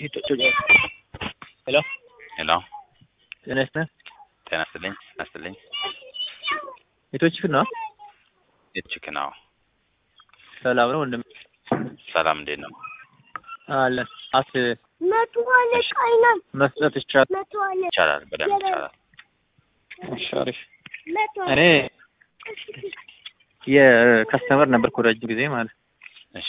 ሄሎ ሄሎ ጤና ይስጥልኝ። ጤና ይስጥልኝ። ጤና ይስጥልኝ። ቤቶችህ ነው? እችክ ነው። ሰላም ነው ወንድም? ሰላም እንዴት ነው? አለን አት መቶ አለቃ አይናም መስጠት ይቻላል? መቶ አለቃ ይቻላል፣ በደንብ ይቻላል። እሺ፣ አሪፍ። መቶ እኔ የከስተመር ነበርኩ ረጅም ጊዜ ማለት እሺ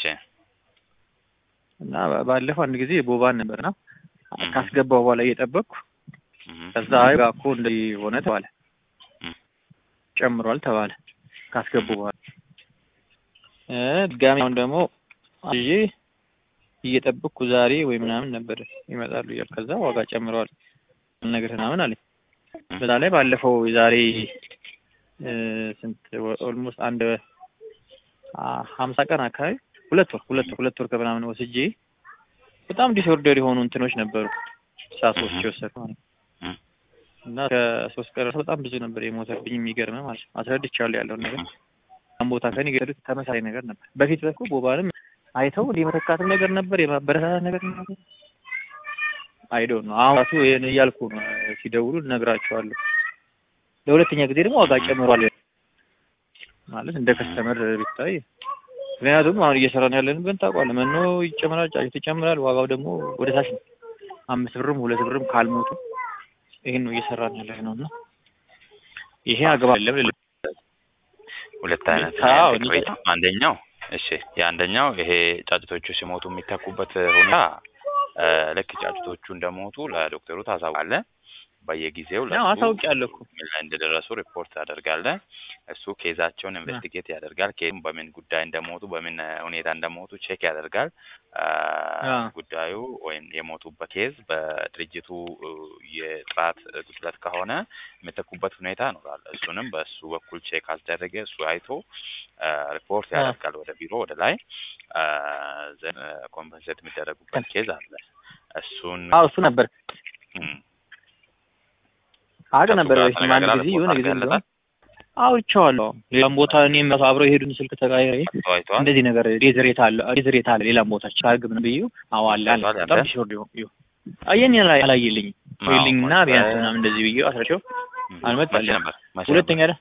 እና ባለፈው አንድ ጊዜ ቦባን ነበርና እም። ካስገባው በኋላ እየጠበቅኩ እም፣ ከዛ አይ ጋር እኮ እንደዚህ ሆነ ተባለ፣ እም፣ ጨምሯል ተባለ ካስገቡ በኋላ እ ድጋሚ አሁን ደግሞ ይዤ እየጠበቅኩ ዛሬ ወይ ምናምን ነበር ይመጣሉ እያሉ ከዛ ዋጋ ጨምረዋል ነገር ምናምን አለኝ። እም፣ በዛ ላይ ባለፈው የዛሬ እ ስንት ኦልሞስት አንድ አ ሀምሳ ቀን አካባቢ ሁለት ወር ሁለት ወር ሁለት ወር ከምናምን ወስጄ በጣም ዲስኦርደር የሆኑ እንትኖች ነበሩ ሳሶች እህ። የወሰድኩ ማለት ነው። እም፣ እና ከሶስት ቀን ራሱ በጣም ብዙ ነበር የሞተብኝ። የሚገርም ማለት ነው። አስረድቻለሁ ያለውን ነገር እም፣ ያን ቦታ ከኔ ገሩት ተመሳሳይ ነገር ነበር። በፊት በኩል ቦባንም አይተው እንደ መተካትም ነገር ነበር የማበረታታት ነገር ነበር። አይዶ ነው አሁን ራሱ ይሄን እያልኩ ነው ሲደውሉ እነግራቸዋለሁ። ለሁለተኛ ጊዜ ደግሞ ዋጋ ጨምሯል ማለት እንደ ከስተመር ቢታይ ምክንያቱም አሁን እየሰራን ያለንበት ታውቃለህ፣ መኖ ይጨምራል፣ ጫጩት ይጨምራል። ዋጋው ደግሞ ወደ ታች ነው። አምስት ብርም ሁለት ብርም ካልሞቱ ይሄን ነው እየሰራን ያለ ነው እና ይሄ አግባብ የለም ልል ሁለት አይነት አዎ፣ ነው ቅሬታ። አንደኛው እሺ፣ የአንደኛው ይሄ ጫጭቶቹ ሲሞቱ የሚተኩበት ሁኔታ እ፣ ልክ ጫጭቶቹ እንደሞቱ ለዶክተሩ ታሳውቃለህ። በየጊዜው ያው ለሱ አሳውቂያለሁ እኮ ምን ላይ እንደደረሱ ሪፖርት ታደርጋለህ። እሱ ኬዛቸውን ኢንቨስቲጌት ያደርጋል። ኬዙም በምን ጉዳይ እንደሞቱ በምን ሁኔታ እንደሞቱ ቼክ ያደርጋል። አ፣ አ። ጉዳዩ ወይም የሞቱበት ኬዝ በድርጅቱ እ፣ የጥራት ጉድለት ከሆነ የሚተኩበት ሁኔታ ይኖራል። እሱንም በእሱ በኩል ቼክ አስደረገ። እሱ አይቶ አ፣ ሪፖርት አ። ያደርጋል ወደ ቢሮ ወደ ላይ ኮምፐንሴት የሚደረጉበት ኬዝ አለ። እሱን አዎ እሱ ነበር እም፣ አቅ ነበር ከሱ ጋር በፊት አንድ ጊዜ ተነጋግረሃል? የሆነ ጊዜ አድርገህለታል? አውርቼዋለሁ። ሌላም ቦታ እኔም ራሱ አብረው የሄዱን ስልክ ተቀያይሬ ተወያይተዋል? እንደዚህ ነገር ሬዝሬት አለ ሬዝሬት አለ ሌላም ቦታ ቻርግ ምን ብዩ አዎ አለ አለ ተወያይተዋል በጣም ያንተ? ዲስኦርድ ይሁን ይሁን አየኝ ላይ አላየልኝም አዎ፣ ይልኝና መቼ- ቢያንስ ምናምን እንደዚህ ብዩ አስረቸው እም፣ አልመጣልኝም። መቼ ነበር? መቼ ሁለተኛ ደ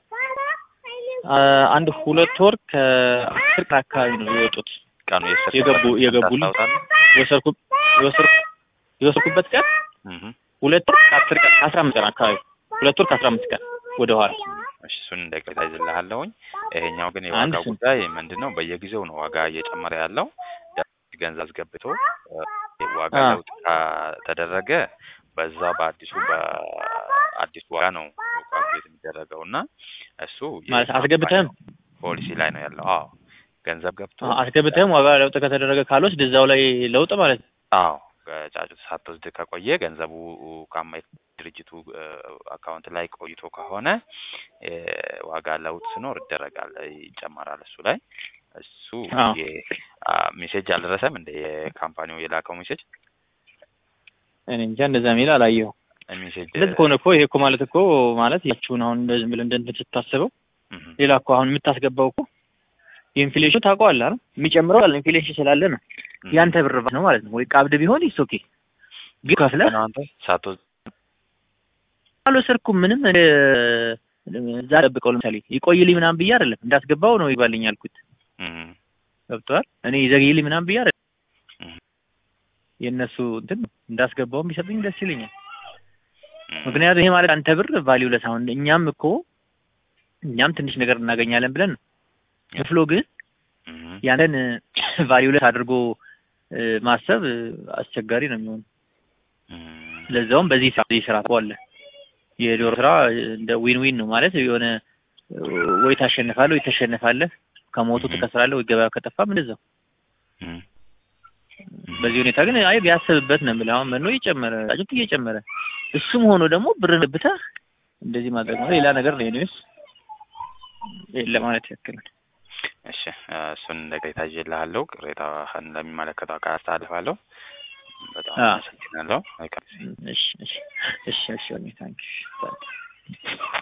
አ- አንድ ሁለት ወር ከአስር ቀን አካባቢ ነው የወጡት ቀኑ የሰርክ የገቡ ቀን የገቡልኝ ታስታውሳለህ? የወሰድኩ የወሰድኩ የወሰድኩበት ቀን እህ ሁለት ወር ከአስር ቀን ከአስራ አምስት ቀን አካባቢ ሁለት ወር ከአስራ አምስት ቀን ወደ ኋላ እሺ እሱን እንደ ቅሬታ ይዝልሃለሁኝ። ይሄኛው ግን አንድ የዋጋ ስም። ጉዳይ ምንድን ነው? በየጊዜው ነው ዋጋ እየጨመረ ያለው። ገንዘብ አስገብቶ እ፣ ዋጋ አ። ለውጥ ከተደረገ በዛ በአዲሱ በአዲሱ ዋጋ ነው ካልኩሌት የሚደረገው እና እሱ ማለት አስገብተህም ፖሊሲ ላይ ነው ያለው። አዎ ገንዘብ ገብቶ አ- አስገብተህም ዋጋ ለውጥ ከተደረገ ካልወስድ እዛው ላይ ለውጥ ማለት ነው። አዎ ከጫጩት ሳትወስድ ከቆየ ገንዘቡ ካማ ድርጅቱ እ፣ አካውንት ላይ ቆይቶ ከሆነ እ፣ ዋጋ ለውጥ ሲኖር ይደረጋል፣ ይጨመራል። እሱ ላይ እሱ አዎ። የ- አ፣ ሜሴጅ አልደረሰም እንደ የካምፓኒው የላከው ሜሴጅ እኔ እንጃ እንደዛ ሚል አላየሁም። ሜሴጅ እንደዚህ ከሆነ እኮ ይሄ እኮ ማለት እኮ ማለት ያችሁን አሁን እንደዚህ ብለህ እንደ እንትን ስታስበው እህ፣ ሌላ እኮ አሁን የምታስገባው እኮ የኢንፍሌሽኑ ታውቀዋለህ አይደል? የሚጨምረው አለ ኢንፍሌሽን ስላለ ነው። እህ። ያንተ ብር ነው ማለት ነው። ወይ ቀብድ ቢሆን ይስ ኦኬ ግን ከፍለህ ነው አንተ ሳትወስድ አልወሰድኩም ምንም እ፣ እዛ ጠብቀው ለምሳሌ ይቆይልኝ ምናምን ብዬ አይደለም እንዳስገባው ነው ይባልኝ ያልኩት እህ፣ ገብቶሃል። እኔ ይዘግይልኝ ምናምን ብዬ አይደለም እህ፣ የእነሱ እንትን እንዳስገባውም ቢሰጡኝ ደስ ይለኛል። እህ። ምክንያቱም ይሄ ማለት አንተ ብር ቫሊዩ ለስ አሁን እኛም እኮ እኛም ትንሽ ነገር እናገኛለን ብለን ነው ክፍሎ ግን እህ፣ ያንን ቫሊዩ ለስ አድርጎ እ፣ ማሰብ እ፣ አስቸጋሪ ነው የሚሆነው። እህ። ለዛውም በዚህ ስራ በዚህ ስራ አለ የዶሮ ስራ እንደ ዊን ዊን ነው ማለት የሆነ እ፣ ወይ ታሸንፋለህ ወይ ተሸንፋለህ። ከሞቱ Mhm. ትከስራለህ ወይ ገበያ ከጠፋም እንደዛው። እህ። በዚህ ሁኔታ ግን አይ ቢያስብበት ነው የምልህ። አሁን መኖ እየጨመረ ጫጩት እየጨመረ እሱም ሆኖ ደግሞ ብር ብተህ እንደዚህ ማድረግ ነው ሌላ ነገር ነው። ኔስ ለማለት ያክል ነው። እሺ እ፣ እሱን እንደ ቅሬታ ይዤልሃለሁ። ቅሬታህን ለሚመለከተው አካል አስተላልፋለሁ። በጣም አ። አመሰግናለሁ። መልካም ጊዜ። እሺ እሺ እሺ እሺ ታንኪ